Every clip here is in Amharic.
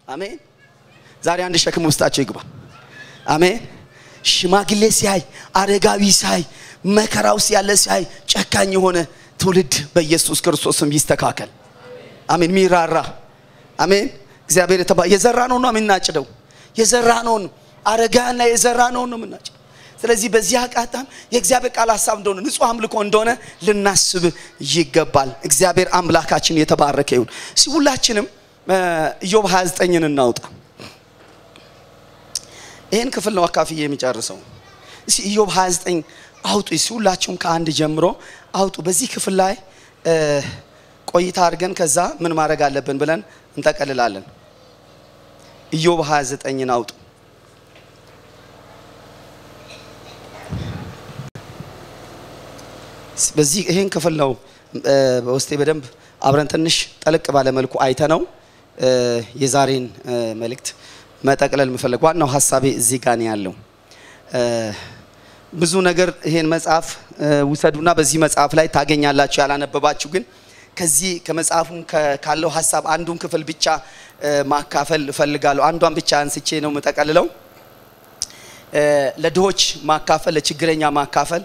አሜን። ዛሬ አንድ ሸክም ውስጣቸው ይግባ። አሜን። ሽማግሌ ሲያይ፣ አረጋዊ ሲያይ፣ መከራ ውስጥ ያለ ሲያይ፣ ጨካኝ የሆነ ትውልድ በኢየሱስ ክርስቶስም ይስተካከል። አሜን። ሚራራ አሜን። እግዚአብሔር የተባ የዘራ ነው ነው የምናጭደው የዘራ ነው አረጋና የዘራ ነው ነው የምናጭደው። ስለዚህ በዚህ አቃጣም የእግዚአብሔር ቃል ሀሳብ እንደሆነ ንጹህ አምልኮ እንደሆነ ልናስብ ይገባል። እግዚአብሔር አምላካችን የተባረከ ይሁን። እስኪ ሁላችንም ኢዮብ 29ን እናውጣ። ይህን ክፍል ነው አካፍዬ የሚጨርሰው። እስኪ ኢዮብ 29 አውጡ። እስኪ ሁላችሁም ከአንድ ጀምሮ አውጡ። በዚህ ክፍል ላይ ቆይታ አድርገን ከዛ ምን ማድረግ አለብን ብለን እንጠቀልላለን። ኢዮብ 29ን አውጡ። በዚህ ይሄን ክፍል ነው በውስጤ በደንብ አብረን ትንሽ ጠለቅ ባለ መልኩ አይተ ነው የዛሬን መልእክት መጠቅለል የምፈልግ ዋናው ሀሳቤ እዚህ ጋር ነው ያለው። ብዙ ነገር ይሄን መጽሐፍ ውሰዱና በዚህ መጽሐፍ ላይ ታገኛላችሁ። ያላነበባችሁ ግን ከዚህ ከመጽሐፉም ካለው ሀሳብ አንዱን ክፍል ብቻ ማካፈል እፈልጋለሁ። አንዷን ብቻ አንስቼ ነው የምጠቀልለው። ለድሆች ማካፈል፣ ለችግረኛ ማካፈል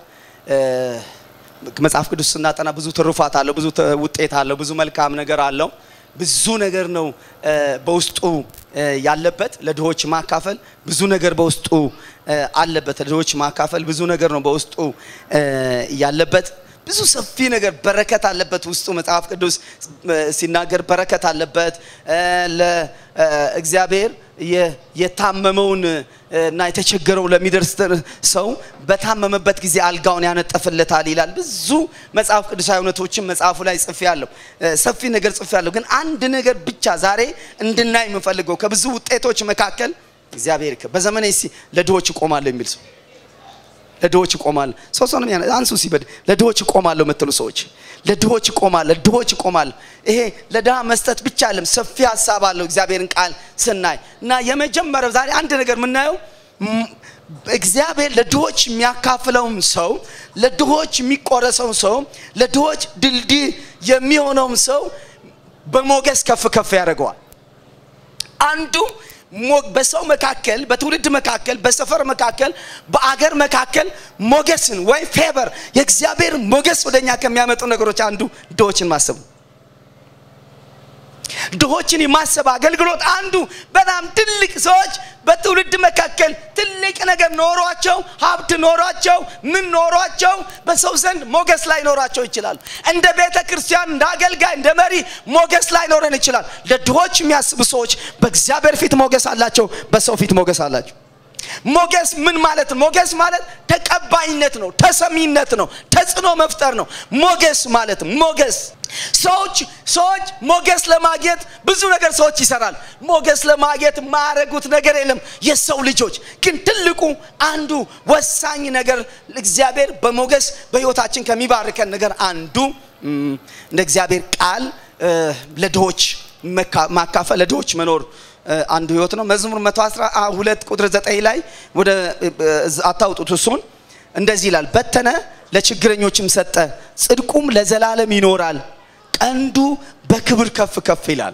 መጽሐፍ ቅዱስ ስናጠና ብዙ ትሩፋት አለው፣ ብዙ ውጤት አለው፣ ብዙ መልካም ነገር አለው። ብዙ ነገር ነው በውስጡ ያለበት። ለድሆች ማካፈል ብዙ ነገር በውስጡ አለበት። ለድሆች ማካፈል ብዙ ነገር ነው በውስጡ ያለበት። ብዙ ሰፊ ነገር በረከት አለበት ውስጡ። መጽሐፍ ቅዱስ ሲናገር በረከት አለበት። ለእግዚአብሔር የታመመውን እና የተቸገረው ለሚደርስ ሰው በታመመበት ጊዜ አልጋውን ያነጠፍለታል ይላል። ብዙ መጽሐፍ ቅዱሳዊ እውነቶችን መጽሐፉ ላይ ጽፌ ያለሁ ሰፊ ነገር ጽፌ ያለሁ። ግን አንድ ነገር ብቻ ዛሬ እንድናይ የምፈልገው ከብዙ ውጤቶች መካከል እግዚአብሔር በዘመኔ ለድሆች እቆማለሁ የሚል ሰው ለድሆች እቆማለሁ። ሰው ሰው ነው አንሱ ሲበድ ለድሆች እቆማለሁ የምትሉ ሰዎች ለድሆች እቆማለሁ፣ ለድሆች እቆማለሁ። ይሄ ለድሃ መስጠት ብቻ አይደለም፣ ሰፊ ሀሳብ አለው እግዚአብሔርን ቃል ስናይ እና የመጀመሪያው ዛሬ አንድ ነገር የምናየው እግዚአብሔር ለድሆች የሚያካፍለውም ሰው፣ ለድሆች የሚቆረሰውም ሰው፣ ለድሆች ድልድይ የሚሆነውም ሰው በሞገስ ከፍ ከፍ ያደርገዋል። አንዱ በሰው መካከል በትውልድ መካከል በሰፈር መካከል በአገር መካከል ሞገስን ወይ ፌቨር የእግዚአብሔር ሞገስ ወደኛ ከሚያመጡ ነገሮች አንዱ ድሆችን ማሰብ ነው። ድሆችን የማሰብ አገልግሎት አንዱ በጣም ትልቅ ሰዎች በትውልድ መካከል ትልቅ ነገር ኖሯቸው ሀብት ኖሯቸው ምን ኖሯቸው በሰው ዘንድ ሞገስ ላይ ኖሯቸው ይችላሉ። እንደ ቤተ ክርስቲያን እንደ አገልጋይ እንደ መሪ ሞገስ ላይ ኖረን ይችላል። ለድሆች የሚያስቡ ሰዎች በእግዚአብሔር ፊት ሞገስ አላቸው፣ በሰው ፊት ሞገስ አላቸው። ሞገስ ምን ማለት ነው? ሞገስ ማለት ተቀባይነት ነው፣ ተሰሚነት ነው፣ ተጽዕኖ መፍጠር ነው። ሞገስ ማለት ሞገስ ሰዎች ሰዎች ሞገስ ለማግኘት ብዙ ነገር ሰዎች ይሰራል። ሞገስ ለማግኘት የማያደርጉት ነገር የለም። የሰው ልጆች ግን ትልቁ አንዱ ወሳኝ ነገር እግዚአብሔር በሞገስ በሕይወታችን ከሚባርከን ነገር አንዱ እንደ እግዚአብሔር ቃል ለድሆች ማካፈል ለድሆች መኖር አንዱ ህይወት ነው። መዝሙር 112 ቁጥር 9 ላይ ወደ አታውጡት እሱን እንደዚህ ይላል፣ በተነ ለችግረኞችም ሰጠ፣ ጽድቁም ለዘላለም ይኖራል፣ ቀንዱ በክብር ከፍ ከፍ ይላል።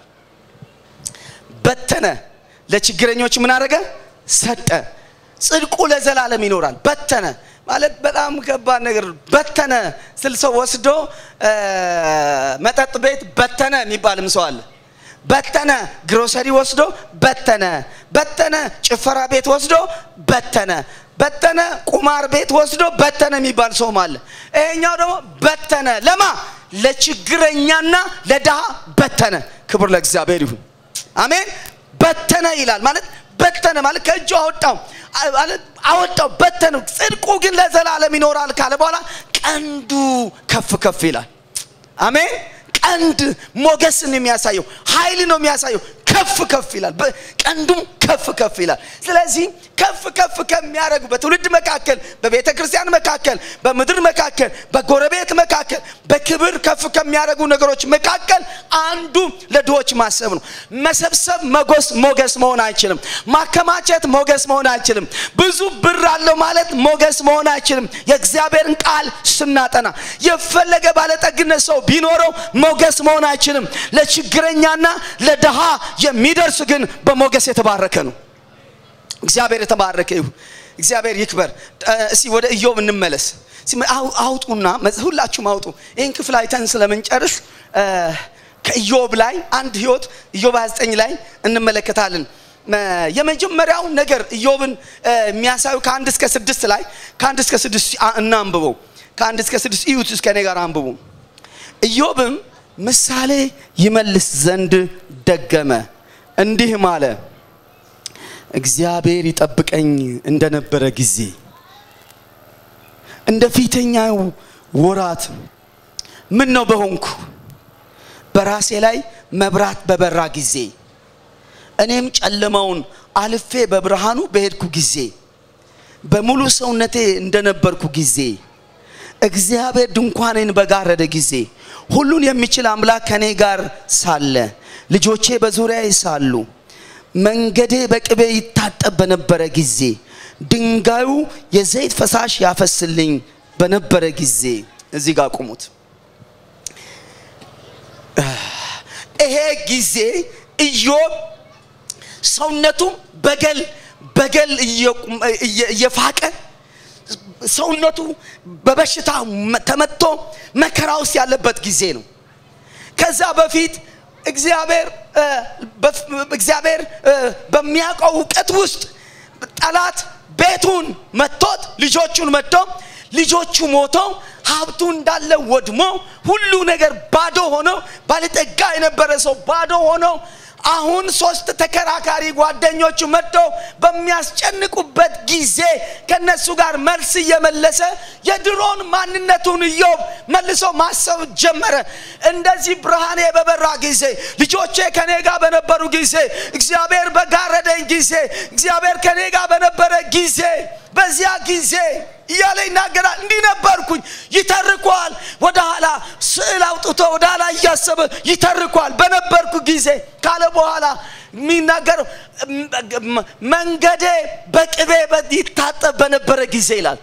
በተነ ለችግረኞች ምን አደረገ? ሰጠ፣ ጽድቁ ለዘላለም ይኖራል። በተነ ማለት በጣም ከባድ ነገር። በተነ ስል ሰው ወስዶ መጠጥ ቤት በተነ የሚባልም ሰው አለ። በተነ ግሮሰሪ ወስዶ በተነ በተነ ጭፈራ ቤት ወስዶ በተነ በተነ ቁማር ቤት ወስዶ በተነ የሚባል ሰውም አለ። ይሄኛው ደግሞ በተነ ለማ ለችግረኛና ለድሃ በተነ። ክብር ለእግዚአብሔር ይሁን። አሜን። በተነ ይላል ማለት በተነ ማለት ከእጁ አወጣው አወጣው በተነ። ጽድቁ ግን ለዘላለም ይኖራል ካለ በኋላ ቀንዱ ከፍ ከፍ ይላል። አሜን። ቀንድ ሞገስን የሚያሳየው ኃይል ነው የሚያሳየው። ከፍ ከፍ ይላል፣ ቀንዱም ከፍ ከፍ ይላል። ስለዚህ ከፍ ከፍ ከሚያደርጉ በትውልድ መካከል፣ በቤተ ክርስቲያን መካከል፣ በምድር መካከል፣ በጎረቤት መካከል በክብር ከፍ ከሚያደርጉ ነገሮች መካከል አንዱ ለድሆች ማሰብ ነው። መሰብሰብ መጎስ ሞገስ መሆን አይችልም። ማከማቸት ሞገስ መሆን አይችልም። ብዙ ብር አለው ማለት ሞገስ መሆን አይችልም። የእግዚአብሔርን ቃል ስናጠና የፈለገ ባለጠግነት ሰው ቢኖረው ሞገስ መሆን አይችልም። ለችግረኛና ለድሃ የሚደርስ ግን በሞገስ የተባረከ ነው። እግዚአብሔር የተባረከ ይሁን። እግዚአብሔር ይክበር። እስቲ ወደ ኢዮብ እንመለስ። አውጡና ሁላችሁም አውጡ። ይህን ክፍል አይተን ስለምንጨርስ ከኢዮብ ላይ አንድ ህይወት ኢዮብ 29 ላይ እንመለከታለን። የመጀመሪያው ነገር ኢዮብን የሚያሳዩ ከአንድ እስከ ስድስት ላይ ከአንድ እስከ ስድስት እናንብበው። ከአንድ እስከ ስድስት እዩት። እስከ እኔ ጋር አንብቡ። ኢዮብም ምሳሌ ይመልስ ዘንድ ደገመ፣ እንዲህም አለ እግዚአብሔር ይጠብቀኝ እንደነበረ ጊዜ እንደ ፊተኛው ወራት ምን ነው በሆንኩ በራሴ ላይ መብራት በበራ ጊዜ እኔም ጨለማውን አልፌ በብርሃኑ በሄድኩ ጊዜ በሙሉ ሰውነቴ እንደነበርኩ ጊዜ እግዚአብሔር ድንኳኔን በጋረደ ጊዜ ሁሉን የሚችል አምላክ ከኔ ጋር ሳለ ልጆቼ በዙሪያዬ ሳሉ መንገዴ በቅቤ ይታጠብ በነበረ ጊዜ ድንጋዩ የዘይት ፈሳሽ ያፈስልኝ በነበረ ጊዜ እዚህ ጋር ቁሙት። ይሄ ጊዜ ኢዮብ ሰውነቱ በገል በገል እየፋቀ ሰውነቱ በበሽታ ተመቶ መከራ ውስጥ ያለበት ጊዜ ነው። ከዛ በፊት እግዚአብሔር እግዚአብሔር በሚያውቀው እውቀት ውስጥ ጠላት ቤቱን መቶት ልጆቹን መቶ ልጆቹ ሞቶ ሀብቱ እንዳለ ወድሞ ሁሉ ነገር ባዶ ሆኖ ባለጠጋ የነበረ ሰው ባዶ ሆኖ አሁን ሶስት ተከራካሪ ጓደኞቹ መጥተው በሚያስጨንቁበት ጊዜ ከነሱ ጋር መልስ እየመለሰ የድሮን ማንነቱን ኢዮብ መልሶ ማሰብ ጀመረ። እንደዚህ ብርሃኔ በበራ ጊዜ፣ ልጆቼ ከኔ ጋር በነበሩ ጊዜ፣ እግዚአብሔር በጋረደኝ ጊዜ፣ እግዚአብሔር ከኔ ጋር በነበረ ጊዜ በዚያ ጊዜ እያለ ይናገራል። እንዲህ ነበርኩኝ። ይተርኳል። ወደ ኋላ ስዕል አውጥቶ ወደ ኋላ እያሰበ ይተርኳል። በነበርኩ ጊዜ ካለ በኋላ የሚናገረው መንገዴ በቅቤ ይታጠብ በነበረ ጊዜ ይላል።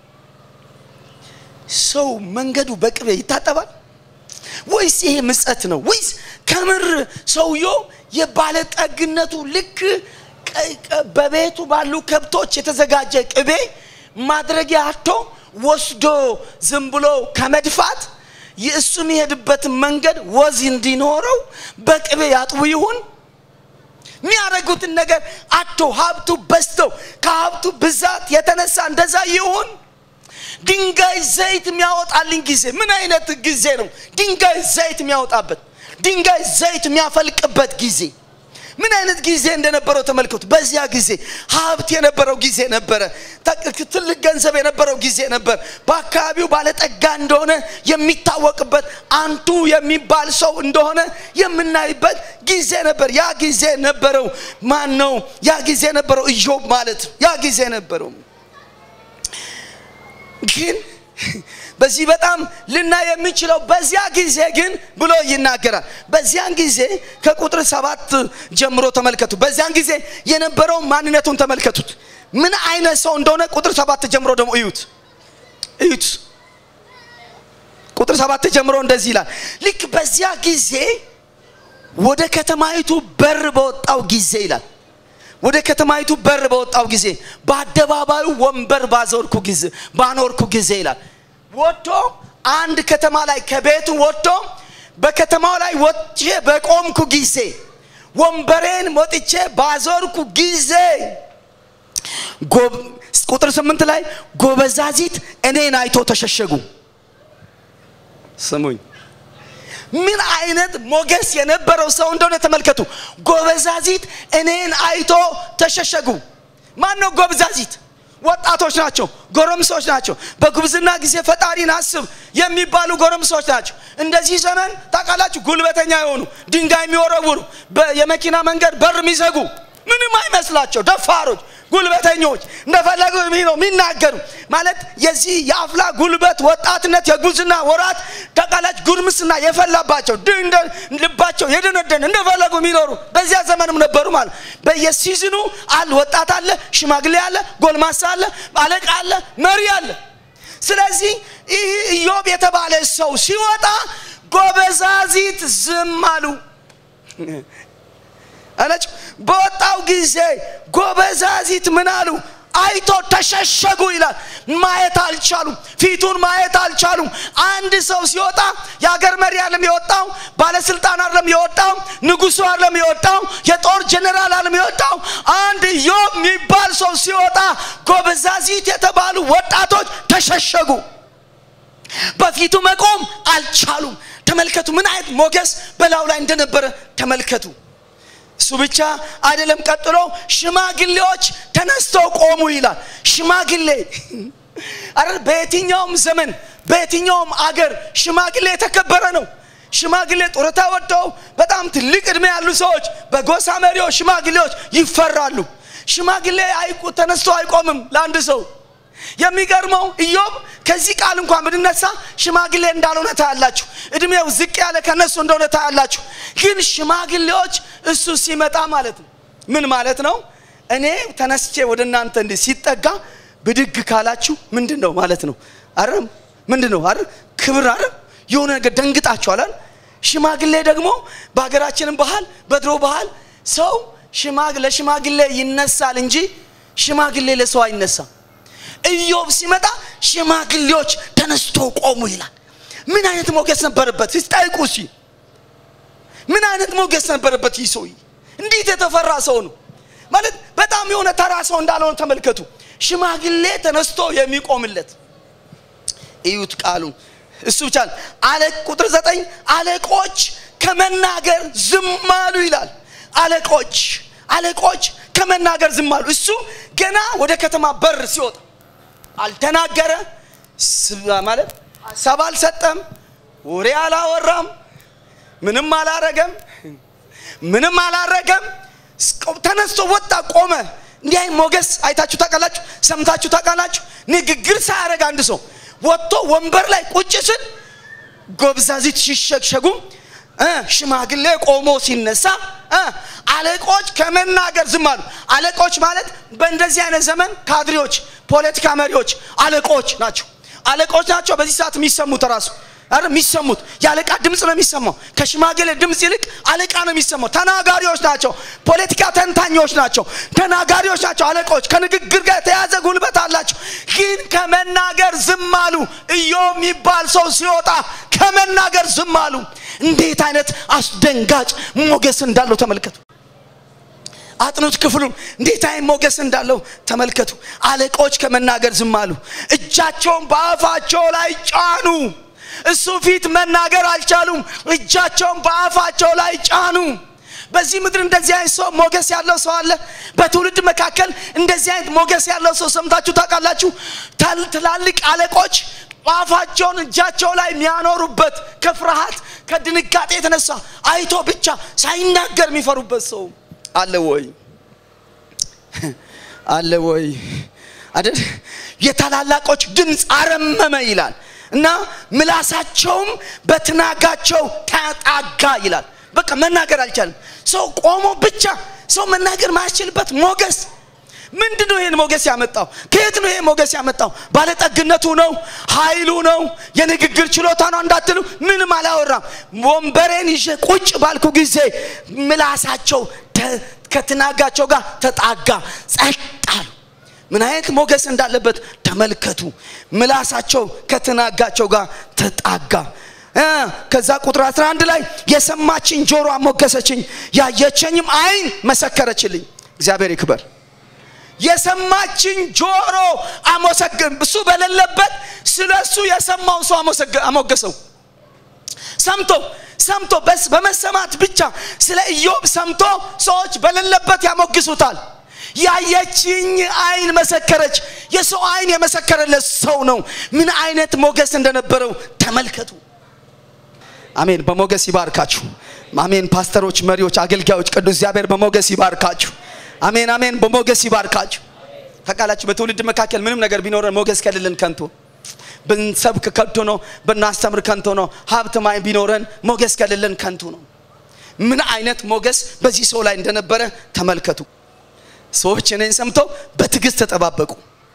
ሰው መንገዱ በቅቤ ይታጠባል ወይስ ይሄ ምጸት ነው? ወይስ ከምር ሰውየው የባለጠግነቱ ልክ በቤቱ ባሉ ከብቶች የተዘጋጀ ቅቤ ማድረጊያ አቶ ወስዶ ዝም ብሎ ከመድፋት የእሱ የሚሄድበትን መንገድ ወዝ እንዲኖረው በቅቤ ያጥቡ ይሁን የሚያደርጉትን ነገር አቶ ሀብቱ በዝተው ከሀብቱ ብዛት የተነሳ እንደዛ ይሁን ድንጋይ ዘይት የሚያወጣልኝ ጊዜ ምን አይነት ጊዜ ነው ድንጋይ ዘይት የሚያወጣበት ድንጋይ ዘይት የሚያፈልቅበት ጊዜ ምን አይነት ጊዜ እንደነበረው ተመልከቱ። በዚያ ጊዜ ሀብት የነበረው ጊዜ ነበረ። ትልቅ ገንዘብ የነበረው ጊዜ ነበር። በአካባቢው ባለጠጋ እንደሆነ የሚታወቅበት አንቱ የሚባል ሰው እንደሆነ የምናይበት ጊዜ ነበር። ያ ጊዜ ነበረው ማን ነው? ያ ጊዜ ነበረው ኢዮብ ማለት ያ ጊዜ ነበረው ግን በዚህ በጣም ልናይ የሚችለው በዚያ ጊዜ ግን ብሎ ይናገራል። በዚያን ጊዜ ከቁጥር ሰባት ጀምሮ ተመልከቱ። በዚያን ጊዜ የነበረው ማንነቱን ተመልከቱት። ምን አይነት ሰው እንደሆነ ቁጥር ሰባት ጀምሮ ደግሞ እዩት እዩት። ቁጥር ሰባት ጀምሮ እንደዚህ ይላል። ልክ በዚያ ጊዜ ወደ ከተማይቱ በር በወጣው ጊዜ ይላል ወደ ከተማይቱ በር በወጣው ጊዜ በአደባባዩ ወንበር ባዞርኩ ጊዜ ባኖርኩ ጊዜ ይላል ወጥቶ አንድ ከተማ ላይ ከቤቱ ወጥቶ በከተማው ላይ ወጥቼ በቆምኩ ጊዜ ወንበሬን ወጥቼ ባዞርኩ ጊዜ ቁጥር ስምንት ላይ ጎበዛዚት እኔን አይቶ ተሸሸጉ። ስሙኝ፣ ምን አይነት ሞገስ የነበረው ሰው እንደሆነ ተመልከቱ። ጎበዛዚት እኔን አይቶ ተሸሸጉ። ማን ነው ጎበዛዚት? ወጣቶች ናቸው፣ ጎረምሶች ናቸው። በጉብዝና ጊዜ ፈጣሪን አስብ የሚባሉ ጎረምሶች ናቸው። እንደዚህ ዘመን ታውቃላችሁ፣ ጉልበተኛ የሆኑ ድንጋይ የሚወረውሩ፣ የመኪና መንገድ በር የሚዘጉ ምንም አይመስላቸው ደፋሮች። ጉልበተኞች እንደፈለጉ ነው የሚናገሩ ማለት የዚህ የአፍላ ጉልበት ወጣትነት የጉዝና ወራት ተቃላች ጉርምስና የፈላባቸው ልባቸው የደነደን እንደፈለጉ የሚኖሩ በዚያ ዘመንም ነበሩ ማለት በየሲዝኑ አለ ወጣት አለ ሽማግሌ አለ ጎልማሳ አለ አለቃ አለ መሪ አለ ስለዚህ ይህ ኢዮብ የተባለ ሰው ሲወጣ ጎበዛዚት ዝም አሉ አለች በወጣው ጊዜ ጎበዛዚት ምን አሉ አይቶ ተሸሸጉ ይላል ማየት አልቻሉም ፊቱን ማየት አልቻሉም አንድ ሰው ሲወጣ የሀገር መሪ አለም የወጣው ባለስልጣን አለም የወጣው ንጉሱ አለም የወጣው የጦር ጀኔራል አለም የወጣው አንድ ዮብ የሚባል ሰው ሲወጣ ጎበዛዚት የተባሉ ወጣቶች ተሸሸጉ በፊቱ መቆም አልቻሉም ተመልከቱ ምን አይነት ሞገስ በላዩ ላይ እንደነበረ ተመልከቱ እሱ ብቻ አይደለም ቀጥሎ ሽማግሌዎች ተነስተው ቆሙ ይላል ሽማግሌ አረ በየትኛውም ዘመን በየትኛውም አገር ሽማግሌ የተከበረ ነው ሽማግሌ ጡረታ ወጥተው በጣም ትልቅ እድሜ ያሉ ሰዎች በጎሳ መሪዎች ሽማግሌዎች ይፈራሉ ሽማግሌ አይቁ ተነስቶ አይቆምም ለአንድ ሰው የሚገርመው ኢዮብ ከዚህ ቃል እንኳን ብንነሳ ሽማግሌ እንዳልሆነ ታያላችሁ እድሜው ዝቅ ያለ ከነሱ እንደሆነ ታያላችሁ ግን ሽማግሌዎች እሱ ሲመጣ ማለት ነው ምን ማለት ነው እኔ ተነስቼ ወደ እናንተ እንዲህ ሲጠጋ ብድግ ካላችሁ ምንድን ነው ማለት ነው አረ ምንድን ነው አረ ክብር አረ የሆነ ነገር ደንግጣችኋል ሽማግሌ ደግሞ በሀገራችንም ባህል በድሮ ባህል ሰው ለሽማግሌ ይነሳል እንጂ ሽማግሌ ለሰው አይነሳም ኢዮብ ሲመጣ ሽማግሌዎች ተነስቶ ቆሙ ይላል ምን አይነት ሞገስ ነበረበት ሲጠይቁ ሲ ምን አይነት ሞገስ ነበረበት ይህ ሰውዬ እንዴት የተፈራ ሰው ነው ማለት በጣም የሆነ ተራ ሰው እንዳልሆነ ተመልከቱ ሽማግሌ ተነስቶ የሚቆምለት እዩት ቃሉን እሱ ብቻ አለ ቁጥር ዘጠኝ አለቆች ከመናገር ዝም አሉ ይላል አለቆች አለቆች ከመናገር ዝም አሉ እሱ ገና ወደ ከተማ በር ሲወጣ አልተናገረ ማለት ሀሳብ አልሰጠም ወሬ አላወራም ምንም አላረገም ምንም አላረገም ተነስቶ ወጣ ቆመ እንዲህ አይነት ሞገስ አይታችሁ ታውቃላችሁ ሰምታችሁ ታውቃላችሁ ንግግር ሳያደረግ አንድ ሰው ወጥቶ ወንበር ላይ ቁጭ ስል ጎብዛዚት ሲሸሸጉ ሽማግሌ ቆሞ ሲነሳ አለቆች ከመናገር ዝም አሉ አለቆች ማለት በእንደዚህ አይነት ዘመን ካድሬዎች ፖለቲካ መሪዎች አለቆች ናቸው አለቆች ናቸው በዚህ ሰዓት የሚሰሙት ራሱ አረ የሚሰሙት የአለቃ ድምፅ ነው የሚሰማው ከሽማግሌ ድምፅ ይልቅ አለቃ ነው የሚሰማው ተናጋሪዎች ናቸው ፖለቲካ ተንታኞች ናቸው ተናጋሪዎች ናቸው አለቆች ከንግግር ጋር የተያዘ ጉልበት አላቸው ግን ከመናገር ዝም አሉ ኢዮብ የሚባል ሰው ሲወጣ ከመናገር ዝም አሉ እንዴት አይነት አስደንጋጭ ሞገስ እንዳለው ተመልከቱ አጥኑት ክፍሉን እንዴት አይነት ሞገስ እንዳለው ተመልከቱ አለቆች ከመናገር ዝም አሉ እጃቸውን በአፋቸው ላይ ጫኑ እሱ ፊት መናገር አልቻሉም እጃቸውን በአፋቸው ላይ ጫኑ በዚህ ምድር እንደዚህ አይነት ሰው ሞገስ ያለው ሰው አለ በትውልድ መካከል እንደዚህ አይነት ሞገስ ያለው ሰው ሰምታችሁ ታውቃላችሁ ትላልቅ አለቆች አፋቸውን እጃቸው ላይ የሚያኖሩበት ከፍርሃት ከድንጋጤ የተነሳ አይቶ ብቻ ሳይናገር የሚፈሩበት ሰው አለ ወይ አለ ወይ አይደል የታላላቆች ድምፅ አረመመ ይላል እና ምላሳቸውም በትናጋቸው ተጣጋ ይላል በቃ መናገር አልቻለም ሰው ቆሞ ብቻ ሰው መናገር ማያስችልበት ሞገስ ምንድን ነው ይህን ሞገስ ያመጣው ከየት ነው ይሄ ሞገስ ያመጣው ባለጠግነቱ ነው ኃይሉ ነው የንግግር ችሎታ ነው እንዳትሉ ምንም አላወራም ወንበሬን ይዤ ቁጭ ባልኩ ጊዜ ምላሳቸው ከትናጋቸው ጋር ተጣጋ ጸጥ አሉ ምን አይነት ሞገስ እንዳለበት ተመልከቱ ምላሳቸው ከትናጋቸው ጋር ተጣጋ ከዛ ቁጥር 11 ላይ የሰማችኝ ጆሮ አሞገሰችኝ ያየቸኝም አይን መሰከረችልኝ እግዚአብሔር ይክበር የሰማችኝ ጆሮ አመሰግን እሱ በሌለበት ስለ እሱ የሰማው ሰው አሞገሰው ሰምቶ ሰምቶ በመሰማት ብቻ ስለ ኢዮብ ሰምቶ ሰዎች በሌለበት ያሞግሱታል ያየችኝ አይን መሰከረች የሰው አይን የመሰከረለት ሰው ነው ምን አይነት ሞገስ እንደነበረው ተመልከቱ አሜን በሞገስ ይባርካችሁ አሜን ፓስተሮች መሪዎች አገልጋዮች ቅዱስ እግዚአብሔር በሞገስ ይባርካችሁ አሜን አሜን በሞገስ ይባርካችሁ ታውቃላችሁ በትውልድ መካከል ምንም ነገር ቢኖረን ሞገስ ከሌለን ከንቱ ብንሰብክ ከንቱ ነው ብናስተምር ከንቱ ነው ሀብት ማይ ቢኖረን ሞገስ ከሌለን ከንቱ ነው ምን አይነት ሞገስ በዚህ ሰው ላይ እንደነበረ ተመልከቱ ሰዎች እኔን ሰምተው በትዕግስት ተጠባበቁ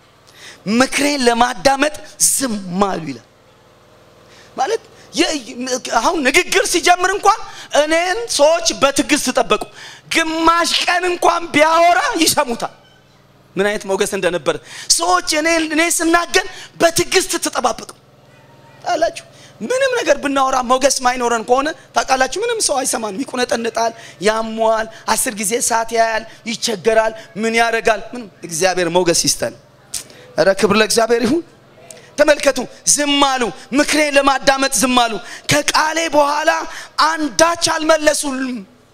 ምክሬን ለማዳመጥ ዝም አሉ ይላል ማለት አሁን ንግግር ሲጀምር እንኳን እኔን ሰዎች በትዕግስት ጠበቁ ግማሽ ቀን እንኳን ቢያወራ ይሰሙታል ምን አይነት ሞገስ እንደነበረ ሰዎች እኔ እኔ ስናገር በትዕግስት ተጠባበቁ ታላችሁ ምንም ነገር ብናወራ ሞገስ ማይኖረን ከሆነ ታውቃላችሁ ምንም ሰው አይሰማንም ይቁነጠንጣል ያሟል አስር ጊዜ ሰዓት ያያል ይቸገራል ምን ያደርጋል ምንም እግዚአብሔር ሞገስ ይስጠን ረ ክብር ለእግዚአብሔር ይሁን ተመልከቱ ዝም አሉ ምክሬን ለማዳመጥ ዝም አሉ ከቃሌ በኋላ አንዳች አልመለሱልም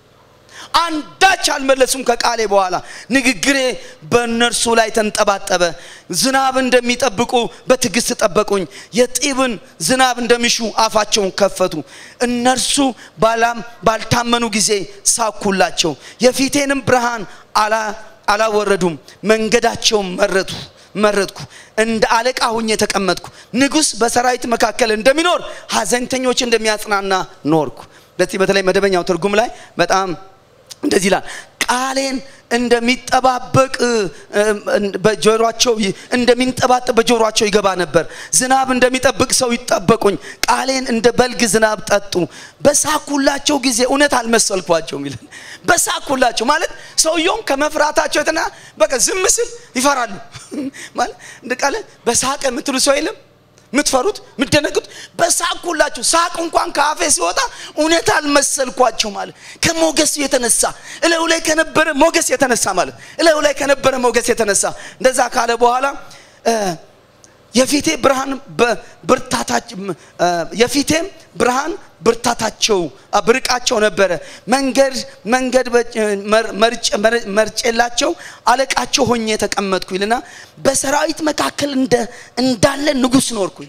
አንዳች አልመለሱም ከቃሌ በኋላ ንግግሬ በእነርሱ ላይ ተንጠባጠበ ዝናብ እንደሚጠብቁ በትዕግስት ጠበቁኝ የጢብን ዝናብ እንደሚሹ አፋቸውን ከፈቱ እነርሱ ባላም ባልታመኑ ጊዜ ሳኩላቸው የፊቴንም ብርሃን አላወረዱም መንገዳቸውን መረቱ መረጥኩ እንደ አለቃ ሁኜ ተቀመጥኩ ንጉስ በሰራዊት መካከል እንደሚኖር ሀዘንተኞች እንደሚያጽናና ኖርኩ በዚህ በተለይ መደበኛው ትርጉም ላይ በጣም እንደዚህ ይላል ቃሌን እንደሚጠባበቅ በጆሮቸው እንደሚንጠባጠብ በጆሮቸው ይገባ ነበር ዝናብ እንደሚጠብቅ ሰው ይጠበቁኝ ቃሌን እንደ በልግ ዝናብ ጠጡ በሳኩላቸው ጊዜ እውነት አልመሰልኳቸውም ይላል በሳኩላቸው ማለት ሰውየውም ከመፍራታቸው የተና በቃ ዝም ስል ይፈራሉ ማለት እንደ ቃለ በሳቅ የምትሉ ሰው የለም የምትፈሩት የምትደነግጡት በሳቁላችሁ ሳቅ እንኳን ከአፌ ሲወጣ እውነት አልመሰልኳቸው ማለት ከሞገስ የተነሳ እለው ላይ ከነበረ ሞገስ የተነሳ ማለት እለው ላይ ከነበረ ሞገስ የተነሳ እንደዛ ካለ በኋላ የፊቴ ብርሃን ብርታታቸው የፊቴም ብርሃን ብርታታቸው ብርቃቸው ነበረ መንገድ መንገድ መርጬላቸው አለቃቸው ሆኜ ተቀመጥኩ ይልና በሰራዊት መካከል እንዳለ ንጉስ ኖርኩኝ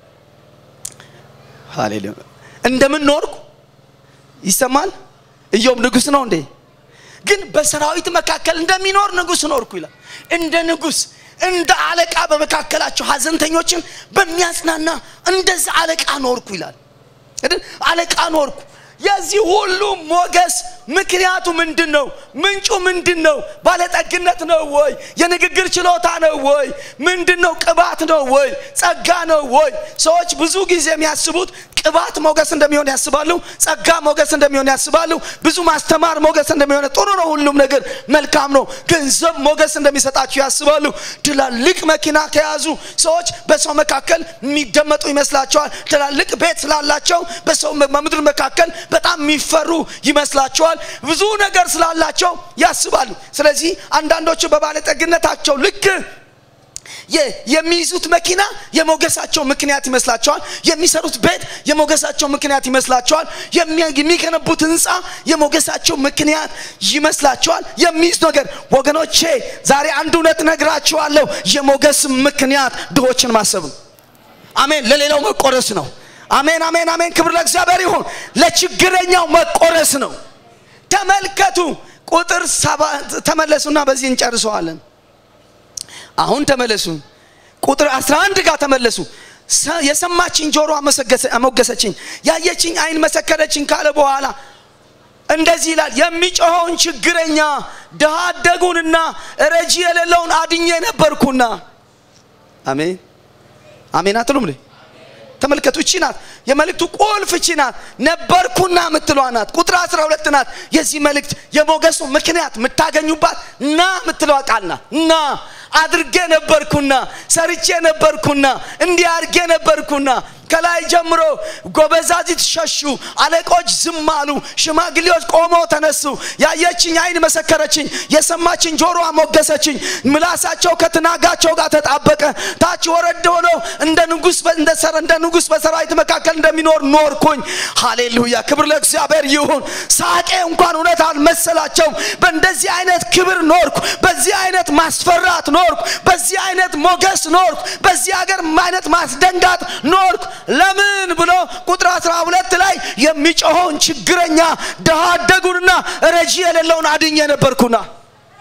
ሃሌሉያ እንደምን ኖርኩ ይሰማል ኢዮብ ንጉስ ነው እንዴ ግን በሰራዊት መካከል እንደሚኖር ንጉስ ኖርኩ ይላል እንደ ንጉስ እንደ አለቃ በመካከላቸው ሀዘንተኞችን በሚያጽናና እንደዛ አለቃ ኖርኩ ይላል አለቃ ኖርኩ የዚህ ሁሉ ሞገስ ምክንያቱ ምንድን ነው ምንጩ ምንድን ነው ባለጠግነት ነው ወይ የንግግር ችሎታ ነው ወይ ምንድን ነው ቅባት ነው ወይ ጸጋ ነው ወይ ሰዎች ብዙ ጊዜ የሚያስቡት ቅባት ሞገስ እንደሚሆን ያስባሉ ጸጋ ሞገስ እንደሚሆን ያስባሉ ብዙ ማስተማር ሞገስ እንደሚሆን ጥሩ ነው ሁሉም ነገር መልካም ነው ገንዘብ ሞገስ እንደሚሰጣቸው ያስባሉ ትላልቅ መኪና ከያዙ ሰዎች በሰው መካከል የሚደመጡ ይመስላቸዋል ትላልቅ ቤት ስላላቸው በሰው በምድር መካከል በጣም የሚፈሩ ይመስላቸዋል ብዙ ነገር ስላላቸው ያስባሉ ስለዚህ አንዳንዶቹ በባለጠግነታቸው ልክ የሚይዙት መኪና የሞገሳቸው ምክንያት ይመስላቸዋል የሚሰሩት ቤት የሞገሳቸው ምክንያት ይመስላቸዋል የሚገነቡት ህንፃ የሞገሳቸው ምክንያት ይመስላቸዋል የሚይዝ ነገር ወገኖቼ ዛሬ አንድ እውነት ነግራችኋለሁ የሞገስ ምክንያት ድሆችን ማሰብ ነው አሜን ለሌላው መቆረስ ነው አሜን አሜን አሜን ክብር ለእግዚአብሔር ይሁን ለችግረኛው መቆረስ ነው ተመልከቱ ቁጥር ተመለሱና በዚህ እንጨርሰዋለን አሁን ተመለሱ ቁጥር 11 ጋር ተመለሱ የሰማችኝ ጆሮ አሞገሰችኝ ያየችኝ አይን መሰከረችኝ ካለ በኋላ እንደዚህ ይላል የሚጮኸውን ችግረኛ ድሃ አደጉንና ረጂ የሌለውን አድኜ ነበርኩና አሜን አሜን አትሉም ተመልከቱ እቺ ናት የመልእክቱ ቁልፍ እቺ ናት ነበርኩና ምትሏ ናት ቁጥር 12 ናት የዚህ መልእክት የሞገሱ ምክንያት የምታገኙባት ና ምትለዋ ቃል ናት ና አድርጌ ነበርኩና ሰርቼ ነበርኩና እንዲህ አድርጌ ነበርኩና ከላይ ጀምሮ ጎበዛዚት ሸሹ አለቆች ዝም አሉ ሽማግሌዎች ቆመው ተነሱ ያየችኝ አይን መሰከረችኝ የሰማችኝ ጆሮ ሞገሰችኝ ምላሳቸው ከትናጋቸው ጋር ተጣበቀ ታች ወረድ ሆኖ እንደ ንጉስ እንደ ንጉስ በሰራዊት መካከል እንደሚኖር ኖርኩኝ ሃሌሉያ ክብር ለእግዚአብሔር ይሁን ሳቄ እንኳን እውነት አልመሰላቸው በእንደዚህ አይነት ክብር ኖርኩ በዚህ አይነት ማስፈራት ኖርኩ በዚህ አይነት ሞገስ ኖርኩ በዚህ ሀገር አይነት ማስደንጋጥ ኖርኩ ለምን ብሎ ቁጥር 12 ላይ የሚጮኸውን ችግረኛ ድሃ አደጉንና ረጂ የሌለውን አድኜ ነበርኩና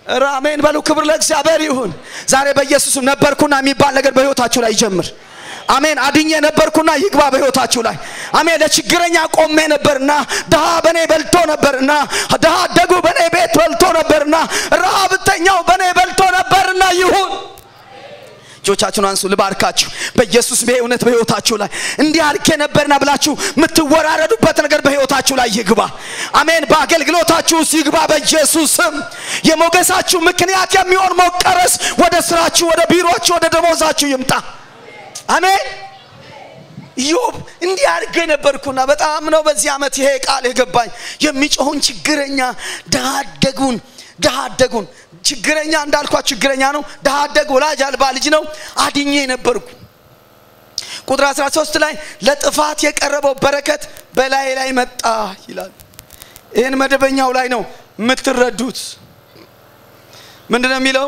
ኧረ አሜን በሉ። ክብር ለእግዚአብሔር ይሁን። ዛሬ በኢየሱስም ነበርኩና የሚባል ነገር በህይወታችሁ ላይ ይጀምር። አሜን። አድኜ ነበርኩና ይግባ በህይወታችሁ ላይ አሜን። ለችግረኛ ቆሜ ነበርና ድሃ በኔ በልቶ ነበርና ድሃ አደጉ በኔ ቤት በልቶ ነበርና ረሃብተኛው በኔ በልቶ ነበርና ይሁን። እጆቻችሁን አንሱ፣ ልባርካችሁ በኢየሱስ ይሄ እውነት በህይወታችሁ ላይ እንዲህ አድርጌ ነበርና ብላችሁ የምትወራረዱበት ነገር በህይወታችሁ ላይ ይግባ። አሜን። በአገልግሎታችሁ ውስጥ ይግባ በኢየሱስ ስም። የሞገሳችሁ ምክንያት የሚሆን መቀረስ ወደ ስራችሁ፣ ወደ ቢሮችሁ፣ ወደ ደሞዛችሁ ይምጣ። አሜን። ኢዮብ እንዲህ አድርጌ ነበርኩና በጣም ነው በዚህ ዓመት ይሄ ቃል የገባኝ የሚጮሁን ችግረኛ ድሃ አደጉን ድሃ አደጉን ችግረኛ እንዳልኳት ችግረኛ ነው። ድሃ አደግ ወላጅ አልባ ልጅ ነው። አድኜ ነበርኩ። ቁጥር 13 ላይ ለጥፋት የቀረበው በረከት በላይ ላይ መጣ ይላል። ይህን መደበኛው ላይ ነው የምትረዱት። ምንድን ነው የሚለው?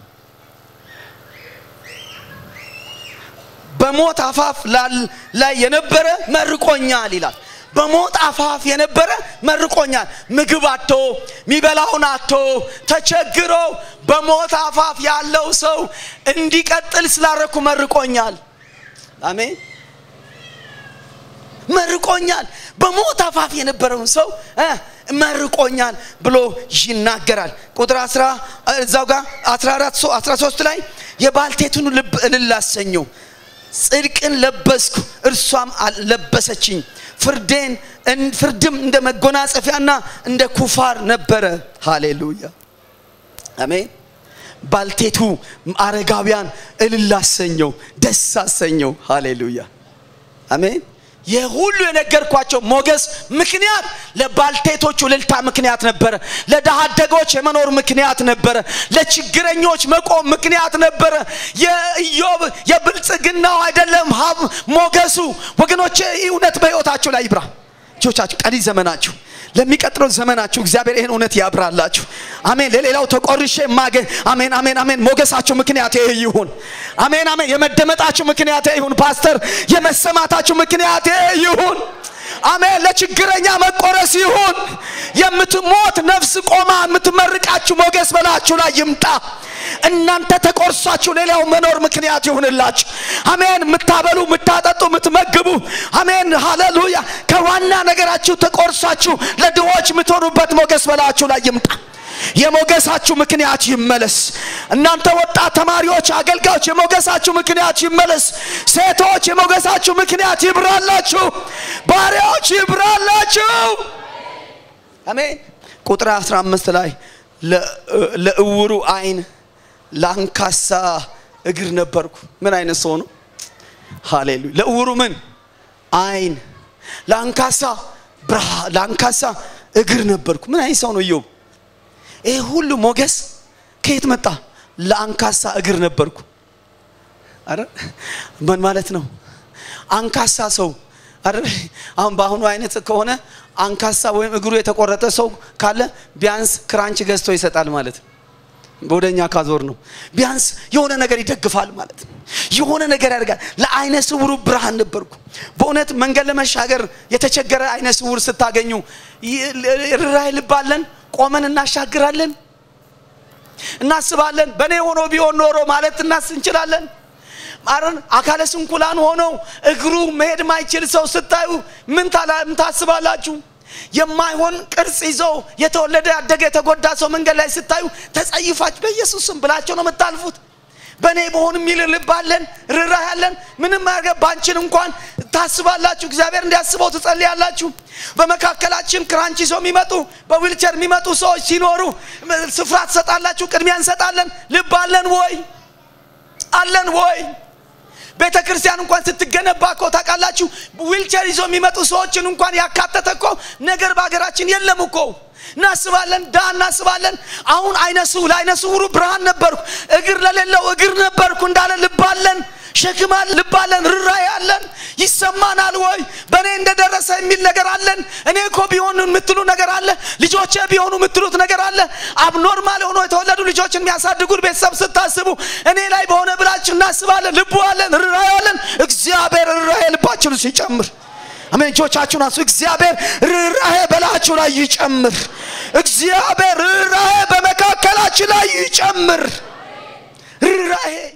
በሞት አፋፍ ላይ የነበረ መርቆኛል ይላል። በሞት አፋፍ የነበረ መርቆኛል። ምግብ አቶ ሚበላውን አቶ ተቸግሮ በሞት አፋፍ ያለው ሰው እንዲቀጥል ስላረኩ መርቆኛል። አሜን መርቆኛል። በሞት አፋፍ የነበረውን ሰው መርቆኛል ብሎ ይናገራል። ቁጥር እዛው ጋር 14 13 ላይ የባልቴቱን ልብ እልል አሰኘው። ጽድቅን ለበስኩ እርሷም ለበሰችኝ ፍርዴን ፍርድም እንደ መጎናጸፊያና እንደ ኩፋር ነበረ። ሃሌሉያ አሜን። ባልቴቱ አረጋውያን እልል አሰኘው፣ ደስ አሰኘው። ሃሌሉያ አሜን። ይህ ሁሉ የነገርኳቸው ሞገስ ምክንያት ለባልቴቶቹ እልልታ ምክንያት ነበረ። ለድሃ አደጎች የመኖር ምክንያት ነበረ። ለችግረኞች መቆም ምክንያት ነበረ። የኢዮብ የብልጽግናው አይደለም ሀብ ሞገሱ። ወገኖቼ ይህ እውነት በሕይወታችሁ ላይ ይብራ። ልጆቻችሁ ቀሪ ዘመናችሁ ለሚቀጥለው ዘመናችሁ እግዚአብሔር ይህን እውነት ያብራላችሁ። አሜን። ለሌላው ተቆርሼ ማገ አሜን፣ አሜን፣ አሜን። ሞገሳችሁ ምክንያት ይህ ይሁን። አሜን፣ አሜን። የመደመጣችሁ ምክንያት ይህ ይሁን። ፓስተር የመሰማታችሁ ምክንያት ይህ ይሁን። አሜን። ለችግረኛ መቆረስ ይሁን። የምትሞት ነፍስ ቆማ የምትመርቃችሁ ሞገስ በላችሁ ላይ ይምጣ። እናንተ ተቆርሳችሁ ሌላው መኖር ምክንያት ይሁንላችሁ። አሜን። የምታበሉ፣ የምታጠጡ፣ የምትመግቡ አሜን፣ ሃሌሉያ። ከዋና ነገራችሁ ተቆርሳችሁ ለድሆች የምትሆኑበት ሞገስ በላችሁ ላይ ይምጣ። የሞገሳችሁ ምክንያት ይመለስ። እናንተ ወጣት ተማሪዎች፣ አገልጋዮች የሞገሳችሁ ምክንያት ይመለስ። ሴቶች የሞገሳችሁ ምክንያት ይብራላችሁ። ባሪያዎች ይብራላችሁ። አሜን። ቁጥር 15 ላይ ለእውሩ አይን ለአንካሳ እግር ነበርኩ። ምን አይነት ሰው ነው? ሃሌሉያ። ለእውሩ ምን አይን፣ ለአንካሳ ብርሃ፣ ለአንካሳ እግር ነበርኩ። ምን አይነት ሰው ነው ኢዮብ? ይህ ሁሉ ሞገስ ከየት መጣ? ለአንካሳ እግር ነበርኩ። አረ ምን ማለት ነው? አንካሳ ሰው አረ አሁን በአሁኑ አይነት ከሆነ አንካሳ ወይም እግሩ የተቆረጠ ሰው ካለ ቢያንስ ክራንች ገዝቶ ይሰጣል ማለት ነው። በወደኛ ካዞር ነው ቢያንስ የሆነ ነገር ይደግፋል ማለት ነው። የሆነ ነገር ያደርጋል። ለአይነ ስውሩ ብርሃን ነበርኩ። በእውነት መንገድ ለመሻገር የተቸገረ አይነ ስውር ስታገኙ ርኅራኄ ልባለን ቆመን እናሻግራለን፣ እናስባለን። በእኔ ሆኖ ቢሆን ኖሮ ማለት እናስ እንችላለን። አረን አካለ ስንኩላን ሆነው እግሩ መሄድ ማይችል ሰው ስታዩ ምን ታስባላችሁ? የማይሆን ቅርጽ ይዞ የተወለደ ያደገ የተጎዳ ሰው መንገድ ላይ ስታዩ ተጸይፋችሁ በኢየሱስም ብላቸው ነው የምታልፉት። በእኔ በሆን የሚል ልብ አለን፣ ርኅራኄ ያለን ምንም ያገ ባንችን እንኳን ታስባላችሁ። እግዚአብሔር እንዲያስበው ትጸልያላችሁ። በመካከላችን ክራንች ይዞ የሚመጡ በዊልቸር የሚመጡ ሰዎች ሲኖሩ ስፍራ ትሰጣላችሁ፣ ቅድሚያ እንሰጣለን። ልብ አለን ወይ? አለን ወይ? ቤተ ክርስቲያን እንኳን ስትገነባ እኮ ታውቃላችሁ፣ ዊልቸር ይዞ የሚመጡ ሰዎችን እንኳን ያካተተ እኮ ነገር በሀገራችን የለም እኮ። እናስባለን፣ ዳ እናስባለን። አሁን አይነ ስውር ለአይነ ስውሩ ብርሃን ነበርኩ፣ እግር ለሌለው እግር ነበርኩ እንዳለ ልባለን፣ ሸክማል፣ ልባለን፣ ርኅራኄ አለን። ይሰማናል ወይ? በእኔ እንደደረሰ የሚል ነገር አለን። እኔ እኮ ቢሆን የምትሉ ነገር አለ። ልጆቼ ቢሆኑ የምትሉት ነገር አለ። አብኖርማል ሆኖ የተወለዱ ልጆችን የሚያሳድጉን ቤተሰብ ስታስቡ እኔ ላይ በሆነ ብላችሁ እናስባለን። ልቡ አለን፣ ርኅራኄ አለን። እግዚአብሔር ርኅራኄ ልባችሁን ሲጨምር አሜን። እጆቻችሁን አንሱ። እግዚአብሔር ርኅራኄ በላችሁ ላይ ይጨምር። እግዚአብሔር ርኅራኄ በመካ በመካከላችን ላይ ይጨምር ርኅራሄ